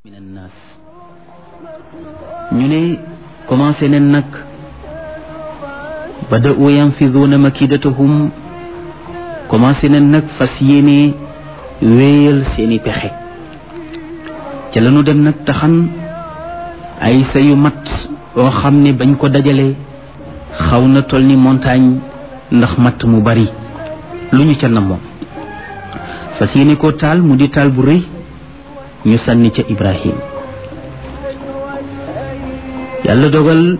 min annaas ñu ne commencé nen nag bada'u yanfiduuna makidatahum commencé nen nag fas yéene wéyal seeni pexe ca lañu dem nag taxan ay sa yu mat yoo xam ne bañ ko dajale xaw na toll ni montagne ndax matt mu bari lu ñu ca namoon fas yéene ko taal mu di taal bu rëy ñu sànni ca Ibrahim yàlla dogal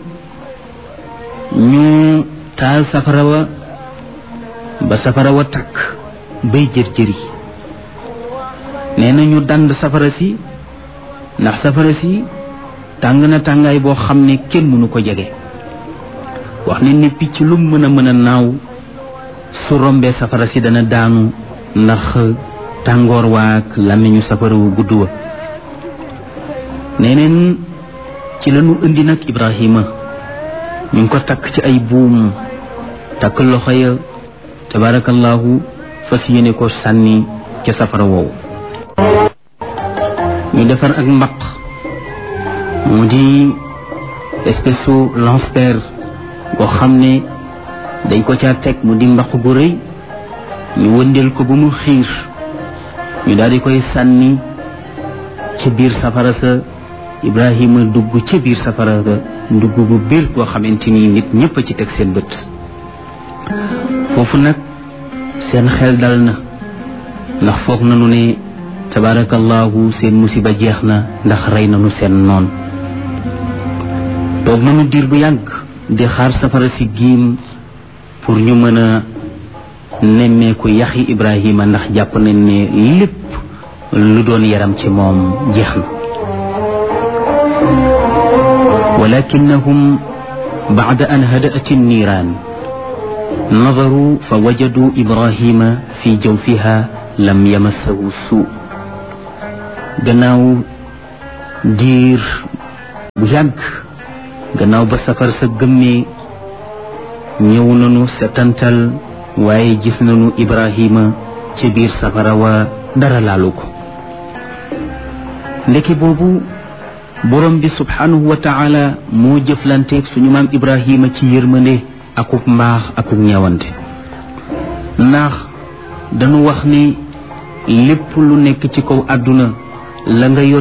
ñu taal safara wa ba safara wa takk bay jër-jëri nee na ñu dand safara si ndax safara si tàng na tàngaay boo xam ne kenn mënu ko jege wax ne ni picc lu mën a mën a naaw su rombee safara si dana daanu ndax tàngoor waak làmmiñu safara wu gudd wa neneen ci lañu indi nag Ibrahima ñu ngi ko takk ci ay buum takk loxo ya tabarakallahu fas yéene ko sànni ca safara woowu ñu defar ak mbaq mu di espèce su lance-pierre goo xam ne dañ ko caa teg mu di mbaq gu rëy ñu wëndeel ko ba mu xiir ñu daal di koy sànni ca biir safara sa Ibrahima dugg ca biir safara sa dugg bu biir koo xamante ni nit ñëpp a ci teg seen bët foofu nag seen xel dal na ndax foog nañu ne tabarakallahu seen musiba jeex na ndax rey nañu seen noon toog nañu diir bu yàgg di xaar safara si giim pour ñu mën a nemmeeku yaxi Ibrahima ndax jàpp nañ ne lépp lu doon yaram ci moom jeex na walakinahum bacda an hada'at الniiraan nadaruu fa wajaduu Ibrahima fi jawfiha lam yamassahu suu gannaaw diir bu yàgg gannaaw ba safar sa gëmmee ñëw nañu setantal waaye gis nañu Ibrahima ci biir safara wa dara laalu ko ndeke boobu borom bi subhanahu wa taala moo jëflanteeg suñu maam Ibrahima ci yërmande akuk mbaax akuk ñeewante ndax dañu wax ni lépp lu nekk ci kaw àdduna la nga yor